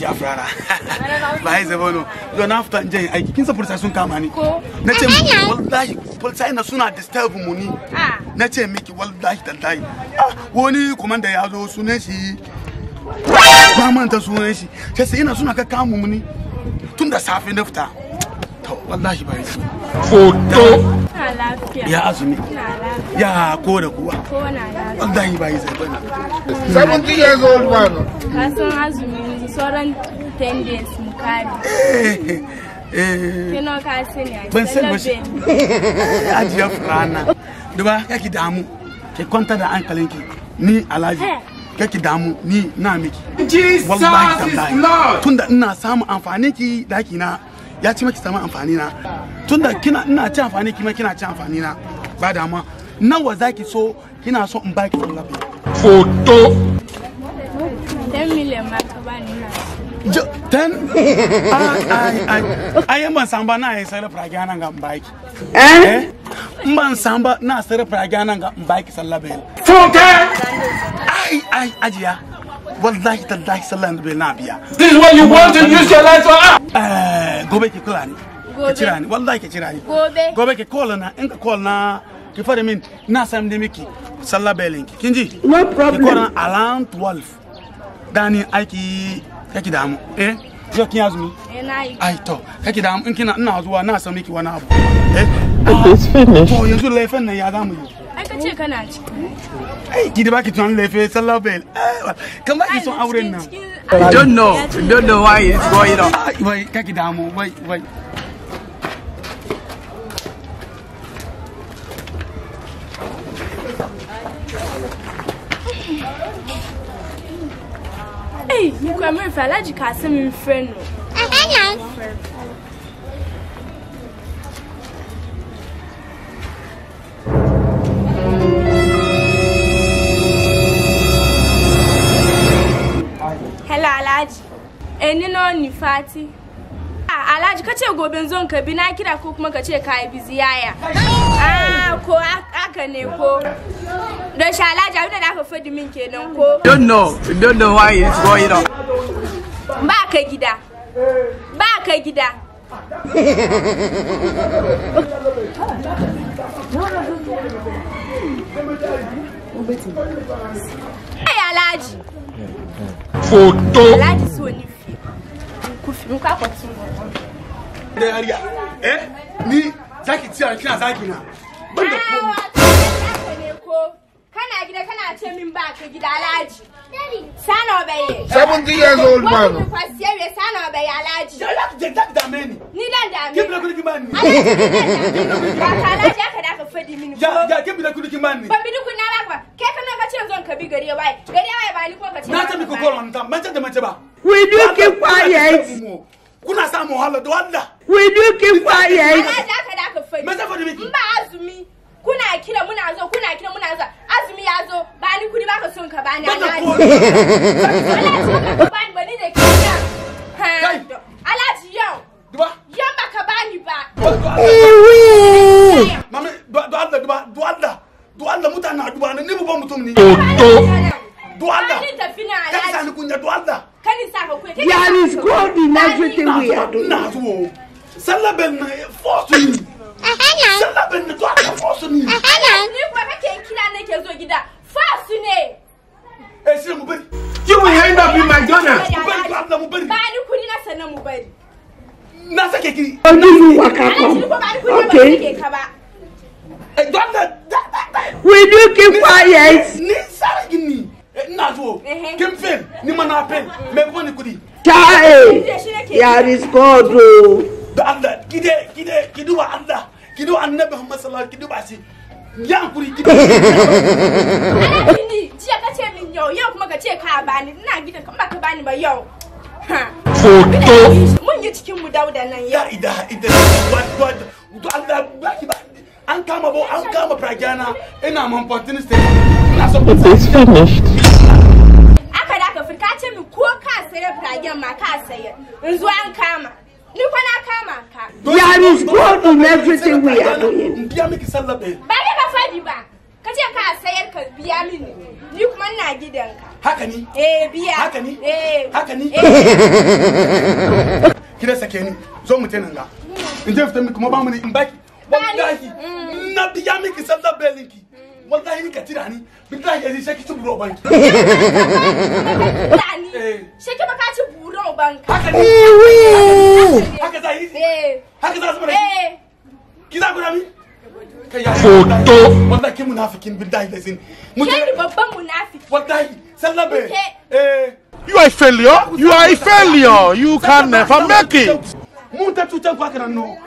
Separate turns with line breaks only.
a furara ba ya zaba no yau na fita in je aiki kin san police sun kama ni
Ko?
na ce miki wallahi police na suna disturb mu ni
Ah.
na ce miki wallahi tallahi ah wani komanda ya zo sunan shi ba manta sunan shi sai sai ina suna ka kama mu ni tun da safe na fita to wallahi ba yi
Na lafiya.
ya azumi
Na lafiya.
ya ko da kuwa
Ko na lafiya.
wallahi ba yi zai bane
70 years old man.
Ka san azumi yanzu sauran 10 days mu kare.
eh eh
Kino ka sani a
ban san ba shi
Talabe.
ajiye furana duba kake damu ki kwanta da hankalinki ni alhaji kake damu ni na miki wallahi tallahi tunda ina samun amfani ki daki na ya ci maki samun amfani na tunda kina ina ci amfani ki ma kina ci amfani na ba dama nawa zaki so kina so in baki tallafi
10 million ma ka bani na.
Jo, ten? Ai, ai, ai. Ai, in ban san ba na yi sarrafa rage nan ga baki. Eh? In ban san ba na sarrafa rage nan ga baki sallah bai. Ai, ai, ajiya. Wallahi tallahi sallah bai na biya.
This is what you want to use your life for.
Eh, gobe ki kula ni. Ki
Gobe.
cira ni, wallahi ki cira ni.
Gobe.
Gobe ki call na, in ka call na ki fara min na san da miki sallah bai linki. Kin ji?
No
Ki
problem.
call na around 12. Dani aiki kake damu. Eh? Yau kin azumi?
Eh na yi.
ai to kake da in kina ina zuwa na san miki wani abu eh to yanzu laifin nan ya zamu yi
Ai ka ce kana ciki.
ai ki da baki tunan laife sallah bel kan baki son auren nan
I
don't know. I don't know why it's going on.
Ai, wai kake damu wai wai
Ei, ni kwa mwe fa alaji ka se mi mfre no. Hello Alhaji. Eni no ni fati. Ah, Alhaji ka ce gobe zon ka bi na kira ko kuma ka ce ka yi bizi yaya. Ah, ko aka ne ko. Don shi Alhaji abin da aka fadi min kenan ko.
Don't know. I don't know why it's going on.
Ba ka gida. Ba ka gida. Ai Alhaji. Alhaji so ni fi. Ku fi mu ka kwatu.
da yariya eh ni zaki ci kina zaki na ban da komai
Haka ne ko. Kana gida kana ce min ba ka gida Alhaji. Sana obaye.
70 years old
Wani
man.
kwasiyar sana obaye Alhaji.
da ya da da da meni
Ni dan da
ke bila
me.
kudi kimani
Ba ka Alhaji aka da ka fadi mini ko.
ya ya ke bila kudi kimani
Ban bi duk na ba ba. Kai kana ka ce zon ka bi gari ya waye. Gari ya waye ba ni ko ka ce.
na
ba
ta
ka
miki
ba.
kolon ta mace da mace ba
Will you keep quiet?
kuna samu wahala da wanda
Will you keep quiet?
Alhaji aka da ka fadi.
me ta fadi miki
In ba azumi kuna kira muna zo kuna kira muna zo azumi ya zo ba ni kudi ba ka son ka bani
ban da
alhaji
komai
alhaji ba ka bani ba ni da kira
Kai.
ha alhaji yau
duba
yau ba ka bani ba
mame do Allah duba do Allah do Allah mutane na duba ni babban mutum ne do Allah
Ba ni tafi na
kai sani
alhaji
kunya do Allah
kan sa ka kuya
There is God in everything we are doing.
ina zuwa sallah bel na force ni sallah bel na do Allah force ni
ni kuma kake kira nake zo gida fasu ne
eh sai mu bari
You will end up in McDonald's.
mu bari do Allah mu bari
ba ni kudi na sanan mu bari
na sake ki
Only you waka
alhaji ni
come.
ko ba ni kudi ba
Okay.
ni ke ka ba
eh do Allah da da da
Will you keep quiet?
ni sare gini ina zuwa
Ehe.
kin fail ni ma na fail me kuma ni kudi
Child,
da shi nake
there is God. Oh.
da Allah kide kide ki duba Allah ki duba annabi Muhammad sallallahu alaihi wasallam ki duba shi ya hankuri ki
Alhaji ni jiya ka ce min yau yau kuma ka ce ka bani ina gidan kan ba ka bani ba yau. Ha. Mun yi cikin mu dauda nan yau.
ya ida ida what what to Allah ba ki ba an kama bo an kama pragyana ina man pontin state ina so
It's finished.
Aka da ka fi ka ce min ko ka sayar firagen ma ka sayar. In zo an kama. Ni kwa na kama ka.
There is God in everything we are doing.
biya miki sallah ɗaya
Ba ni ba fadi ba. Ka ce ka sayar ka biya mini. Ni kuma ina gidanka.
haka ni
eh biya
haka ni
eh
haka ni
eh
ki da sake ni zo mu tana ga in je fita miki kuma ba mu ne in baki wallahi na biya miki sallar belinki wallahi ni ka tira ni billahi yanzu sai ki ci buro banki
Dani
Eh.
sheke baka ci buron banka
haka ni haka za yi
eh
haka za su mana
eh
ki za ku da mi kai ya foto wallahi ki munafikin billahi da sin
ke ni babban munafiki
wallahi sallar be
Ke-
eh
You are a failure. You are a failure. You can never make it.
mun ta tutan ku haka nan no